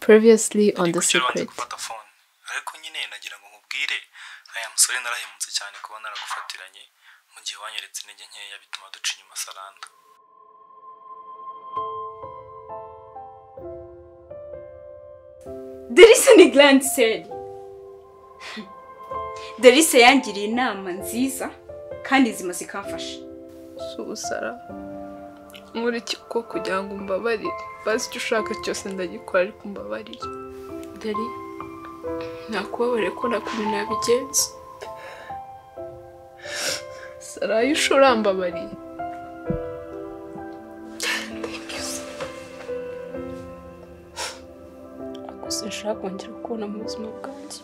previously on The Ariko ejo wanze Secret. gufata phone ariko nyine nagira ngo nkubwire aya musore narahemutse cyane kuba naragufatiranye mu gihe wanyeretse intege nkeya bituma duca inyuma saranda Delise ni garandi seri Delise yangiriye inama nziza kandi nzima zikamfasha si ubusara nkuriki kuko kugira ngo umbabarire bazi icyo ushaka cyose ndagikora ariko umbabarire deri nakubabarire ko nakuntu nabigenza sarayi ushora mbabariye gusa nshaka kongera kubona mu buzima bwanjye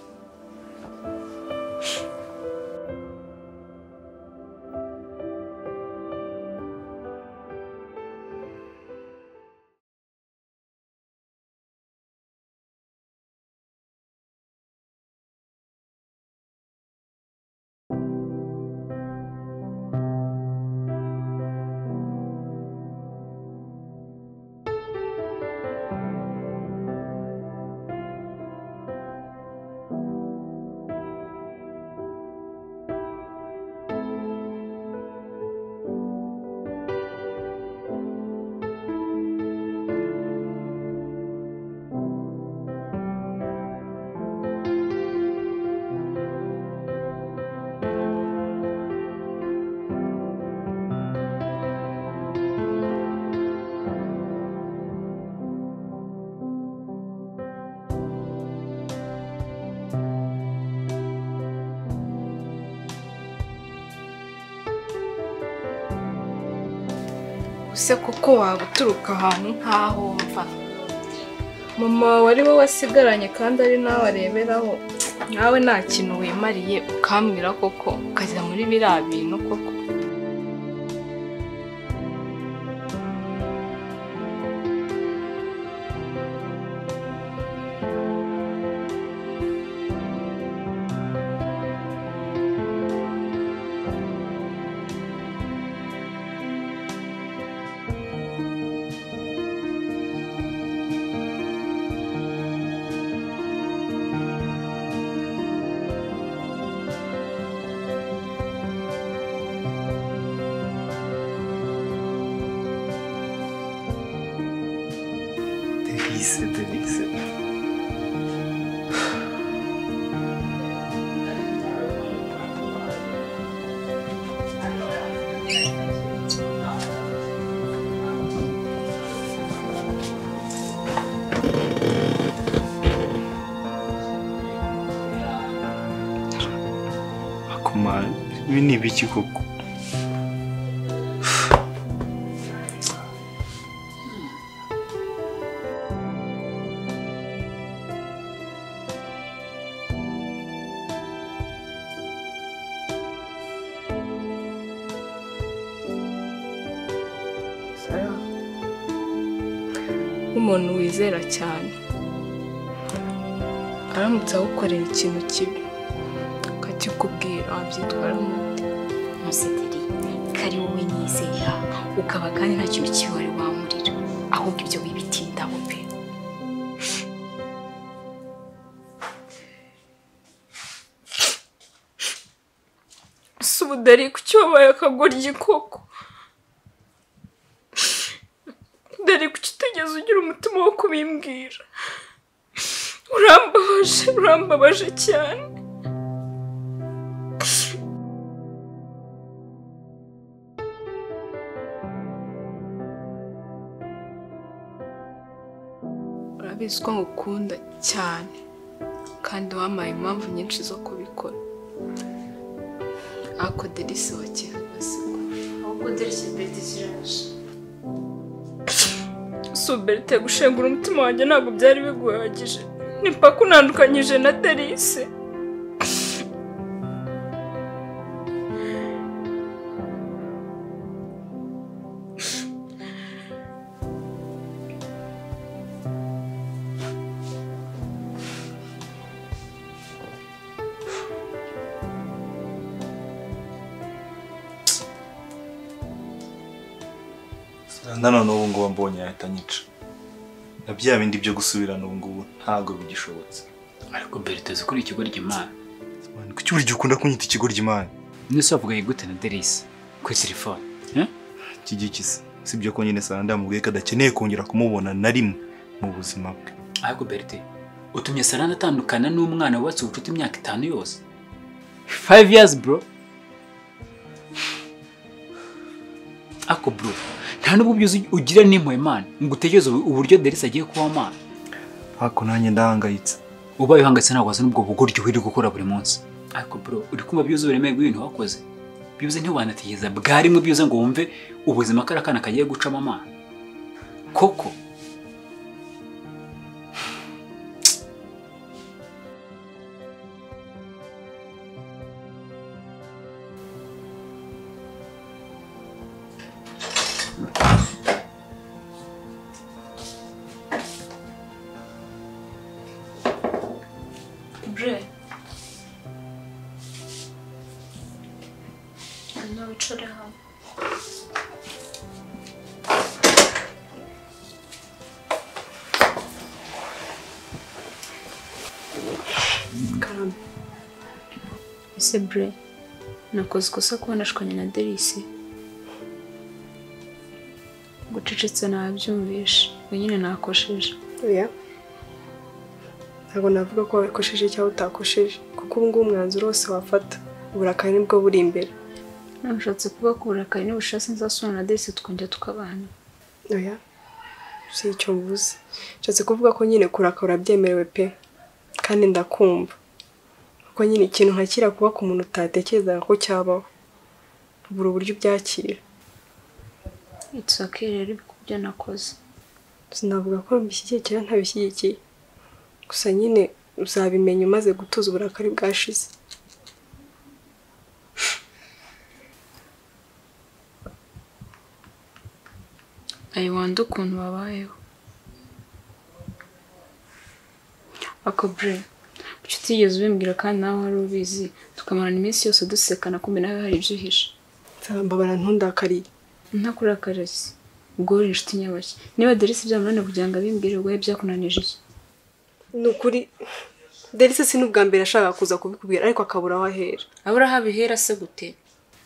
use kuko waba uturuka ahantu nk'aho mva mama wari we wasigaranye kandi ari nawe areberaho nawe nta kintu wimariye ukambwira koko ukajya muri biriya bintu koko delise delise akumara ibi ni ibiki koko nk'umuntu wizera cyane aramutse agukorera ikintu kibi akakikubwira wabyitwaramo ute? Musederi kari wowe nizera ukaba kandi nta kintu kibi wari wamurira ahubwo ibyo wibitindaho pe si ubudari kuki wabaye akagoryi koko dore kuki utigeze ugira umutima wo kubimbwira urambabaje urambabaje cyane urabizi ko ngukunda cyane kandi wampaye impamvu nyinshi zo kubikora ako delisi wa kihagasigo ahubwo Delise berite ziraje suberte gushengura umutima wanjye ntabwo byari biguhagije nipaka unandukanyije na delisi saranda none ubu ngubu ambonye yahita anyica na bya bindi byo gusubirana ubu ngubu ntabwo bigishobotse ariko berita uzi kuri ikigoryi imana Man, kuki buri gihe ukunda kunyita ikigoryi mani nese wavuganye gute na derisi kuri telefone eh? iki giki se si byo konyine sana ndamubwiye ko adakeneye kongera kumubona na rimwe mu buzima bwe ariko berite utumye sarana atandukana n'umwana wubatse ubucuti imyaka itanu yose five years bro ako bro nta n'ubwo byuzi ugira n'impuhwe imana ngo utekereze ubu- uburyo derisi agiye kuba mwana ntako nanjye ndahangayitse ubaye uhangayitse ntabwo wazi n'ubwo bugoryi uri gukora buri munsi ariko bro uri kumva byuzuye uburemere bw'ibintu wakoze byuze ntiwanategereza bwarimwe byuze ngo wumve ubuzima ko ari akana kagiye gucamo amana koko Bre. No wicare hamwe. Karame. Ese Bre, nakoze ikosa kuba nashwanye na Derisi. Gucecetse nabyumvishe, we nyine nakosheje. oya ntabwo navuga ko wabikosheje cyangwa utakosheje kuko ubu ngubu umwanzuro wose wafata uburakari nibwo buri imbere Nashatse kuba ku burakari n'ubushake nzasubira na Derisi tukongera tukabana. oya si icyo mvuze nshatse kuvuga ko nyine kurakara byemerewe pe kandi ndakumva kuko nyine ikintu nkakira kuba ku muntu utatekerezaga ko cyabaho ubura uburyo ubyakira It's okay rero ku byo nakoze. sinavuga ko mbishyigikiye cyangwa ntabishyigikiye gusa nyine uzabimenya umaze gutuza uburakari bwashize Ayiwanda ukuntu babayeho. Akobre, kuki utigeze ubimbwira kandi nawe wari ubizi, tukamarana iminsi yose dusekana kumbe nawe hari ibyo uhishe. nzambabara ntundakariye Ntakurakara se. Ubwo uri inshuti nyabashya. Niba Derisi byamunaniye kugira ngo abimbwire ubwo yari byakunanije iki? ni ukuri derisi si n'ubwa mbere ashaka kuza kubikubwira ariko akabura aho ahera abura habihera se gute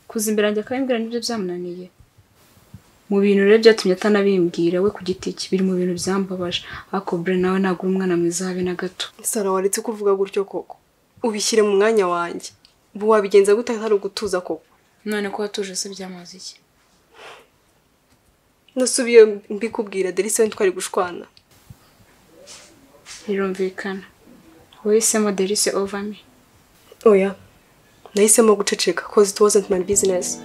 kuza imbere yanjye akabimbwira nibyo byamunaniye mu bintu rero byatumye atanabimbwira we ku giti cye biri mu bintu byambabaje ariko bure nawe ntabwo uri umwana mwiza habe na gato sara waretse ko uvuga gutyo koko ubishyire mu mwanya wanjye ubu wabigenza gute hari ugutuza koko none ko watuje se byamaze iki nasubiye mbikubwira derisi we ntitwari gushwana birumvikana wahisemo derise ovami oya nahisemo guceceka cause it wasn't my business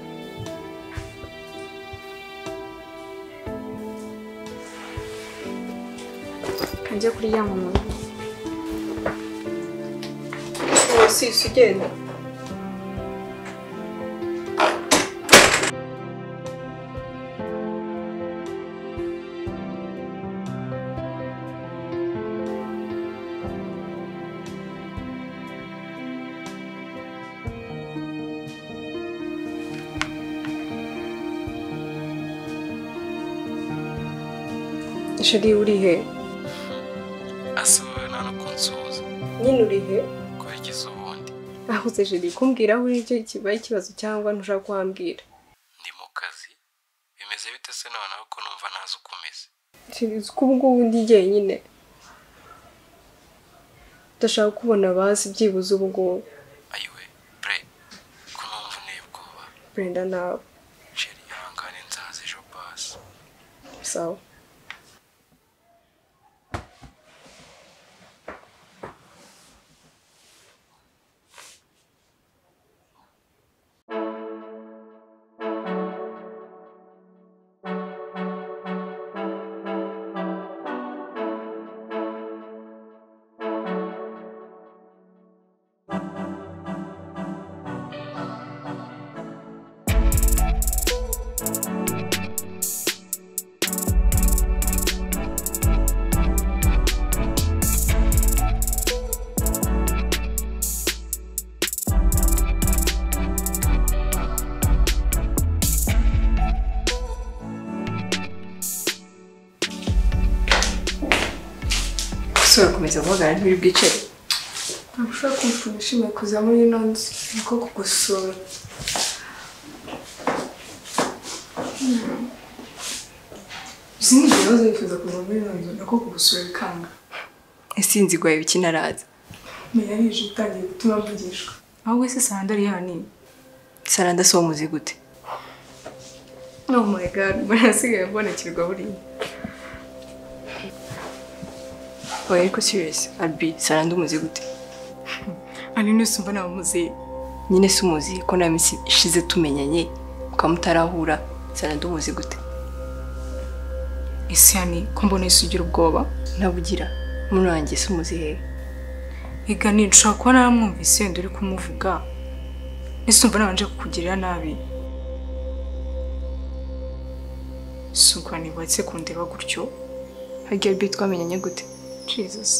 ajya kuryama mu rugo sisi ugenda sheri uri he ase wowe nta no kunsuhuza nyine uri he kubigize ubundi ahuze jeri kumbwira aho uri cyo kibaye ikibazo cyangwa ntushaka kuhambwira ndi mu kazi bimeze bite se noneho ko numva ntazi uko umeze Jeri uzi ko ubu ngubu ndi jyenyine ndashaka kubona bazi byibuze ubu ngubu ayiwe bre ko numva unteye ubwoba brenda nawe sheri ihangane nzaza ejo basi sawa ushobora gukomeza guhagarara ntibiri bwicare ntabwo ushobora kumva ukuntu ushimiye kuza muri ino nzu ni uko kugusura izi ni ibibazo wifuza kuza muri ino nzu ni uko kugusura bikanga isinzi igwaye ibiki naraza menya nije utangiye gutuma mvugishwa ahubwo ese sandari yani sara ndasomuzi gute oh my god mbona nasigaye mbonekirwa buriya oya ariko serious albi sara ndumuzi gute ari n'usumva nta muzehe nyine si umuzi ko nta minsi ishize tumenyanye mukaba mutarahura sara ndumuzi gute ese yani ko mbona isi ugira ubwoba ntabugira muri wanjye si umuzi hehe Ega nishobora kuba naramwumvise wenda uri kumuvuga ese umva nabanje kukugirira nabi suga ntibatse kundeba gutyo harya albi twamenyanye gute jesus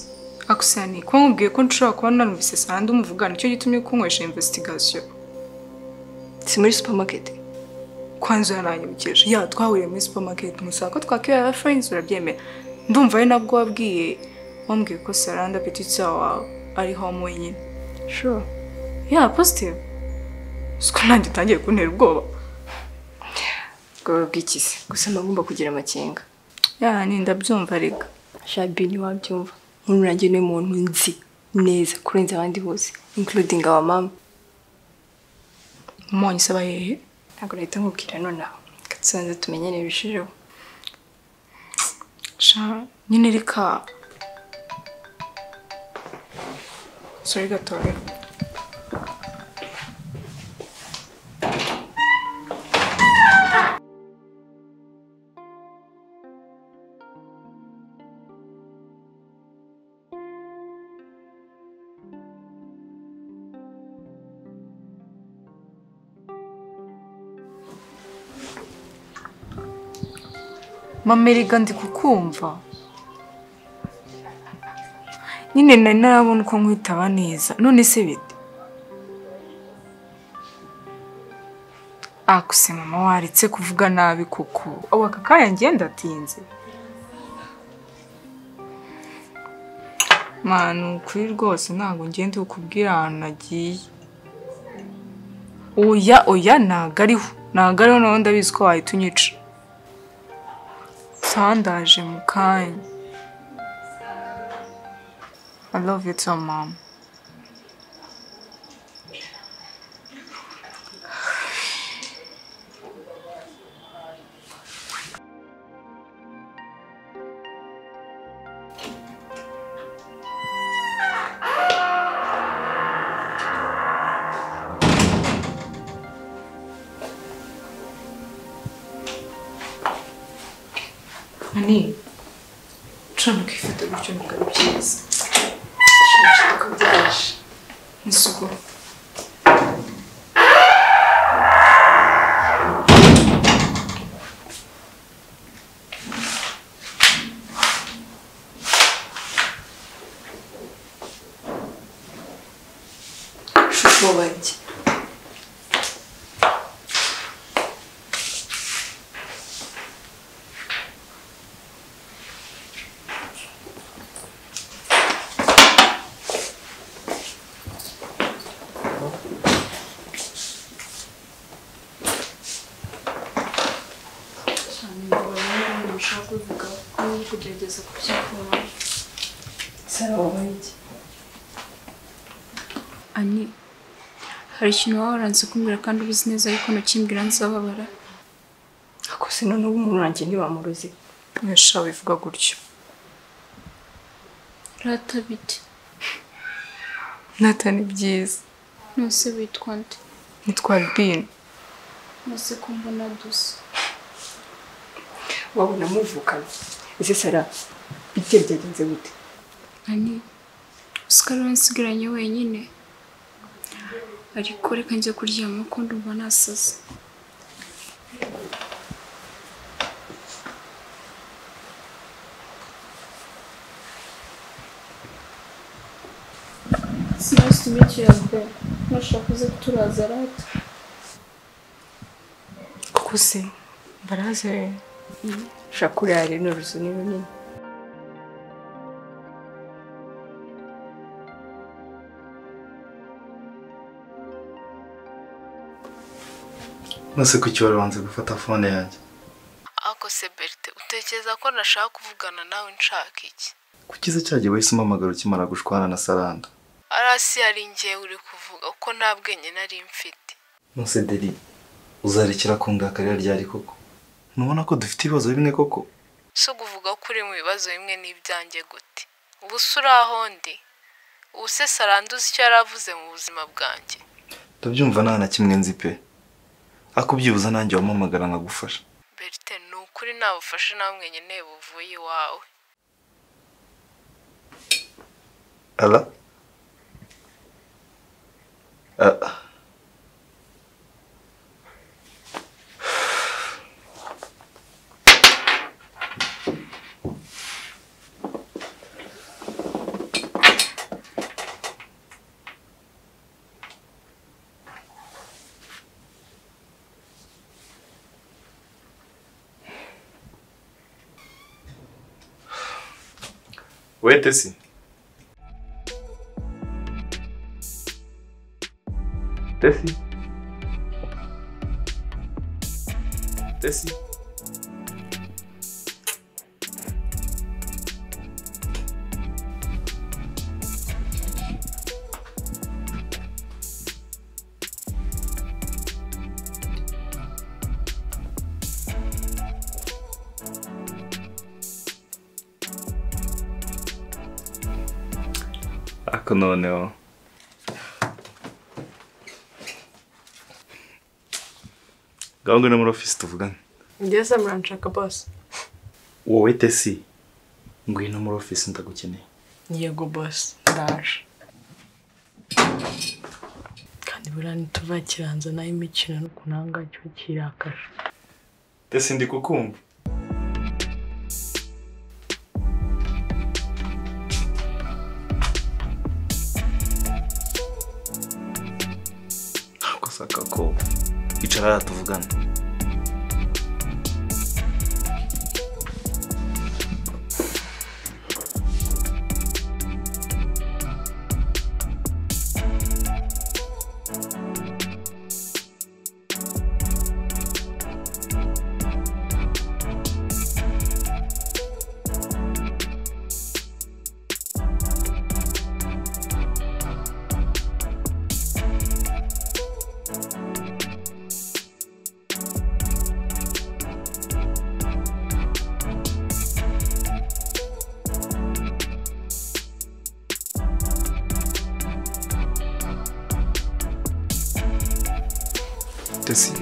akusani ko nkubwiye ko nshobora kuba narumvise sandi umuvuga nicyo gitumye kunywesha investigation si muri supermarket kwanza yaranyibukije ya twahuriye muri supermarket musanga ko twakira aba friends urabyemera ndumva ari nabwo wabwiye wambwiye ko saranda petit wawe ari home wenyine sure ya positive siko nanjye utangiye kuntera ubwoba bwaba bw'ikize gusa mba ngomba kugira amakenga ya ni ndabyumva rega shabi ntiwabyumva nk'ubu nanjye ni umuntu nzi neza kurenza abandi bose including aba mama umunyu isaba hehe ntabwo leta nkubwira nonaha tusanze tumenyane birushijeho sha nyine reka sorry gatoya mama erega ndi kukumva nyine nari narabona uko nkwitaba neza none se bite akuse mama waretse kuvuga nabi kuko ubu aka kanya ngiye ndatinze mwana ukuri rwose ntabwo ngenda ukubwira ahantu nagiye oya oya ntago ariho ntago ariho nawe ndabizi ko wahita unyica sandaje mu kanya I love you too, mom. Honey, try to keep it up with your girl, please. Isuku. shusho wanjye ani hari ikintu waba waranze kumbwira kandi ubizi neza ariko ntukimbwira nzababara akose noneho umuntu wanjye ntibamuroze Yesha bivuga gutyo. rata bite Nathan byiza. nose witwa nde Nitwa Albine. nose ko mbona dusa wabona muvukanye ese sara ibye byagenze gute ani usikara wansigaranye wenyine ariko reka njya kuryama ko ndumva nasaze Sinasi tumikira mbe. Nashaka uze kuturaza rata. Kuko se baraze shakura rero ni uruzu ni runini nonese kuki warabanza gufata fone yanjye Ako se Berite utekereza ko nashaka kuvugana nawe nshaka iki kuki se cyagiye wahise umpamagara ukimara gushwana na saranda arasi yari ngewe uri kuvuga ko nta bwenge nari mfite nonese deri uzarekera kundakarira ryari koko ntubona ko dufite ibibazo bimwe koko si ukuvuga ko uri mu bibazo bimwe n'ibyanjye gute ubu se uri aho ndi ubu se saranda uzi icyo yari avuze mu buzima bwanjye ndabyumva nta na kimwe nzi pe akubyibuza nanjye wampamagara nkagufasha Berite ni ukuri nta bufasha na bumwe nkeneye buvuye iwawe ara Ah. wete si tesi tesi ariko noneho ngaho ngwino muri ofisi tuvugane ngeze muranshaka bose wowe tesi ngwino muri ofisi ndagukeneye yego bose ndaje kandi buriya ntituzakiranza nayo imikino n'ukuntu aha ngaha kiba kirakaje tesi ndi kukumva ntabwo asaka ko icara hariya tuvugane tesi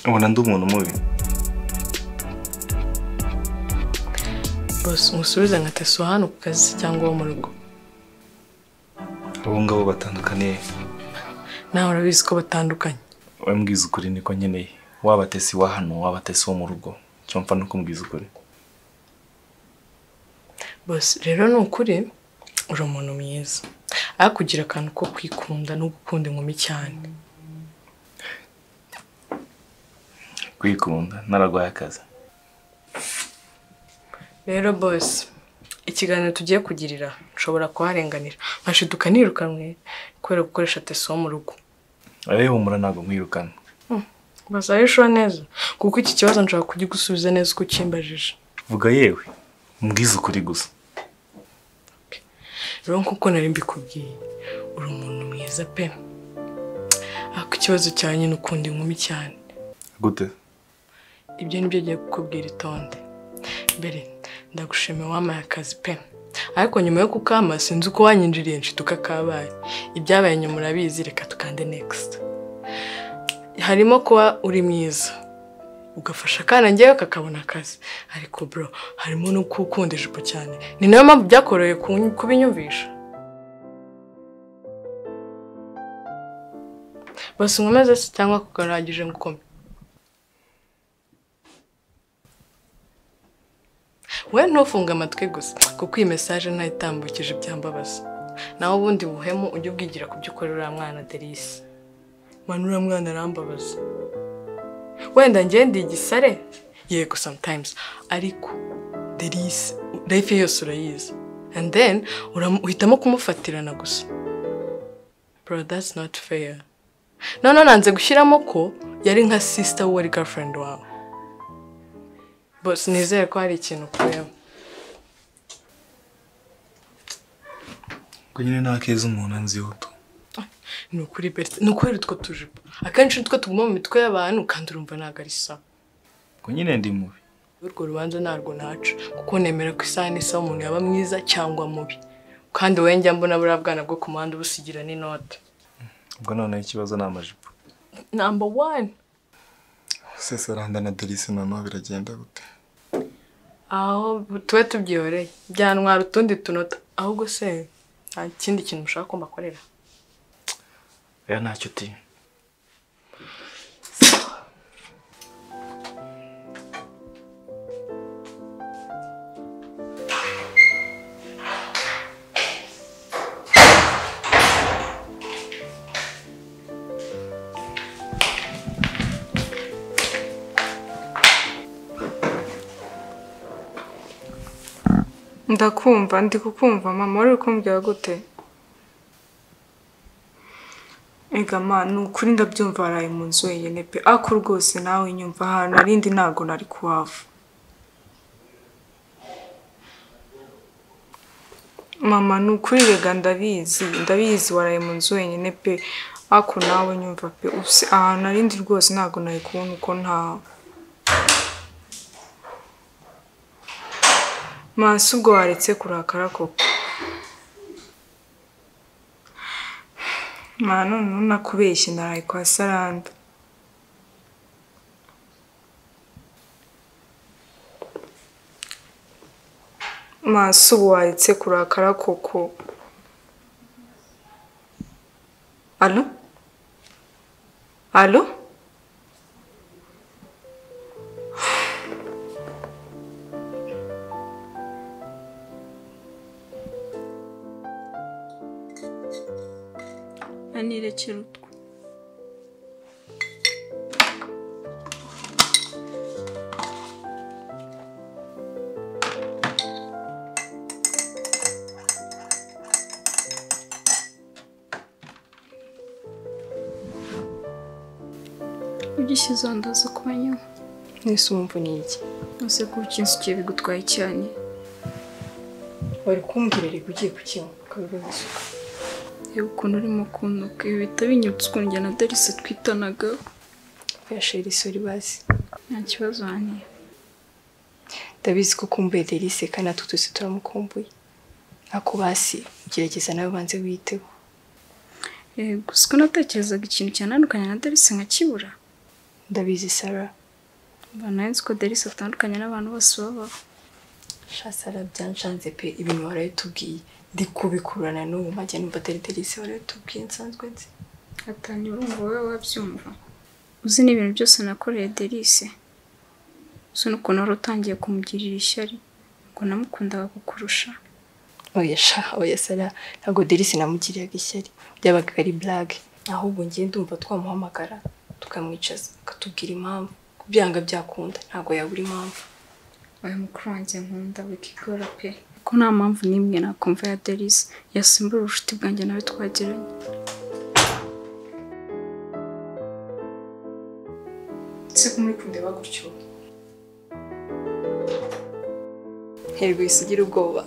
ubona ndi umuntu mubi bose umusubize nka teso hano ku kazi cyangwa wo mu rugo abo ngabo batandukaniye nawe urabizi ko batandukanye wowe mbwiza ukuri niko nkeneye waba tesi wa hano waba tesi wo mu rugo icyo mpfa ni ukubwiza ukuri bose rero ni ukuri uri umuntu mwiza ariko ugira akantu ko kwikunda no gukunda inkumi cyane kwikunda nararwaye akazi rero bose ikiganiro tugiye kugirira nshobora kuharenganira nkashiduka nirukanwe kubera gukoresha teso wo mu rugo wowe humura ntabwo nkwirukana bazabishoho neza kuko iki kibazo nshobora kugigusubiza neza uko ukimbajije vuga yewe mbwiza ukuri gusa rero nk'uko nari mbikubwiye uri umuntu mwiza pe ariko ikibazo cyawe nyine ukunda inkumi cyane gute ibyo nibyo ngiye kukubwira itonde mbere ndagushimira wampaye akazi pe ariko nyuma yo kukama sinzi uko wanyinjiriye nshiduka kabaye ibyabaye nyuma urabizi reka tukande next harimo kuba uri mwiza ugafasha akana ngewe kakabona akazi ariko bro harimo no gukunda ijipo cyane ni nayo mpamvu byakoroheye ku- kubinyumvisha basi nkomeze se cyangwa kugaragije ngukome we ntufunge amatwi gusa kuko iyi mesaje ntayitambukije ibyambabaza nawe ubundi buhemu ujye ubwigira ku byo ukorera uriya mwana derisi mwana uriya mwana arambabaza wenda njye ndi igisare yego sometimes ariko derisi life ye yose urayizi and then uram- uhitamo kumufatirana gusa bro that's not fair noneho nanze gushyiramo ko yari nka sisita we wari gafurendi wawe bose nizere ko hari ikintu ukuyemo ngo nyine nta keza umuntu anziho tu ni ukuri berite ni ukuri utwo tujipo akenshi nitwo tuguma mu mitwe y'abantu kandi urumva ntabwo ari sawa ngo nyine ndi mubi urwo rubanza ntabwo naca kuko nemera ko isaha n'isaha umuntu yaba mwiza cyangwa mubi kandi wowe njya mbona buriya bwana bwo ku muhanda ubusigira n'inota ubwo noneho ikibazo ni amajipo namba wani sesaranda na delise noneho biragenda gute aho tube tubyihoreye byantwara utundi tunota ahubwo se nta kindi kintu ushaka ko mbakorera oya ntacyo uti ndakumva ndi kukumva mama wari uri kumbwira gute ega ma ni ukuri ndabyumva waraye mu nzu wenyine pe ako rwose nawe nyumva ahantu arindi ntabwo nari kuhava mama ni ukuri rega ndabizi ndabizi waraye mu nzu wenyine pe ako nawe nyumva pe usi ahantu arindi rwose ntabwo nari kubona uko ntawe Mansi ubwo waretse kurakara koko mwana noneho nakubeshye naraye kwa saranda Mansi ubu waretse kurakara koko alo alo anirekera utwo ugishyize wandaza ukubanywa n'isi wumva ni iki ese kuba ukinsukiye bigutwaye cyane bari kumbwira reka ugiye kukinywa ukabibaza yewe ukuntu urimo kunuka ibi bihita binyibutsa ukuntu njye na delise twitanaga yashira isuri bazi nta kibazo haniye ndabizi ko kumbuye delise kandi natwe twese turamukumbuye ariko basi gerageza nawe ubanze witeho Eh, gusa uko natekerezaga ikintu cyananukanya na delise nkakibura ndabizi sara mbona nzi ko delise atandukanye n'abantu bose babaho shasara byanshanze pe ibintu warabitubwiye ndi kubikurana n'ubu majya numva atari delise warabitubwiye nsanzwe nzi atangira urumva wowe wabyumva uzi n'ibintu byose nakoreye delise uzi n'ukuntu wari utangiye kumugirira ishyari ngo namukundaga kukurusha oya sha oya sara ntabwo delise namugiriraga ishyari byabaga ari blague ahubwo ngiye ndumva twamuhamagara tukamwicaza akatubwira impamvu byanga byakunda ntabwo yabura impamvu oya mukuru wanjye nkunda wikigora pe ko nta mpamvu n'imwe nakumva ya delise yasimbura ubucuti bwanjye nawe twagiranye se ko muri kundeba gutyo nterwa isugira ubwoba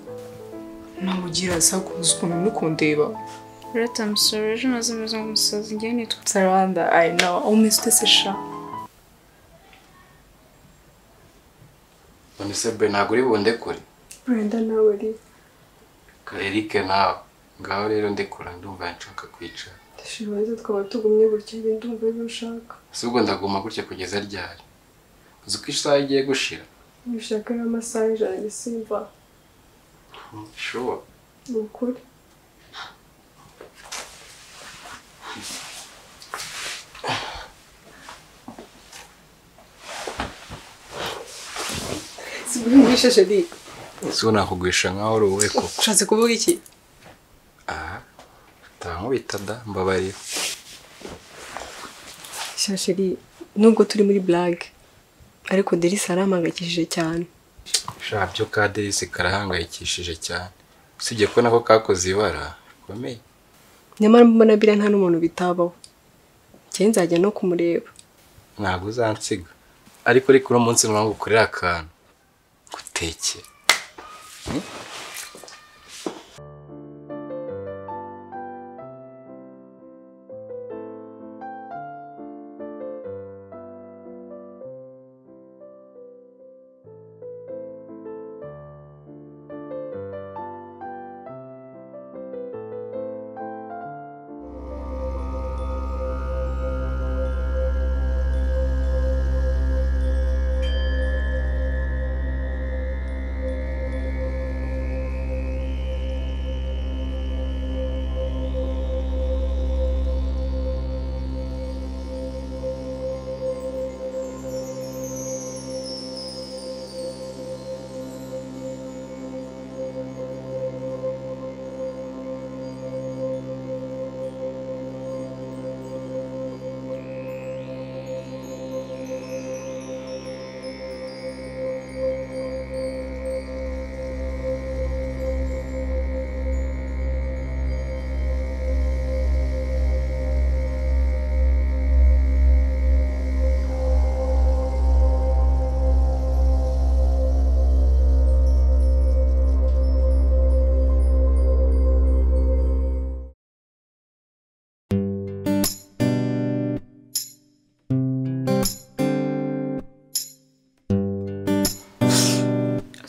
namugira asa kuza ukuntu muri kundeba rero tamusoro ejo nazameze nk'umusazi njyewe nitwa saranda ayi nawe aho umeze utese sha none se be ntabwo uri bunde kure wenda nawe ari karerike nawe ngaho rero ndekura ndumva nshaka kwicara shibaze twaba tugumye gutya njye ndumva ibyo ushaka si ubwo ndaguma gutya kugeza ryari uzi uko isaha igiye gushira ubishaka n'amasaha ijana njye simva shuwa ni ukuri sigurisha di si ubu nakugurisha nkaho uri uwe koko ushatse kuvuga iki aha utankubita da mbabarira shasheri nubwo turi muri blague ariko delise arampangayikishije cyane sha byo ka derisi karahangayikishije cyane usibye ko nako kakoze ibara bikomeye nyamara mbona biriya nta n'umuntu bitabaho njyewe nzajya no kumureba ntabwo uzansiga ariko ariko uno munsi ntabwo ukorera akantu gutekera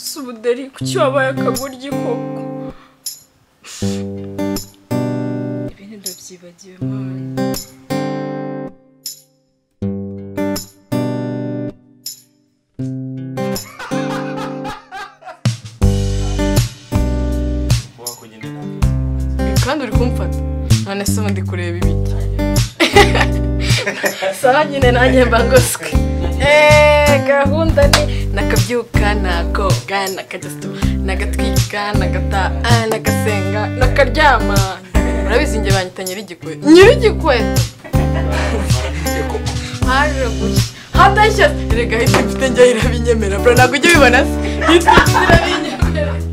si ubuderi kuki wabaye akagurya inkoko ibintu ndabyibagiwe mama kandi uri kumfata none se ubundi kureba ibiki sara nyine nanjye mba ngoswe eee gahunda ni nakabyuka nakoga nakajya nagatwika nagataha nagasenga nakaryama murabizi njye banyita nyir'igikwe nyir'igikwe haje gushya hadashya erega hita mfite njye irabinyemerera bro ntabwo ujya ubibona se hita mfite irabinyemerera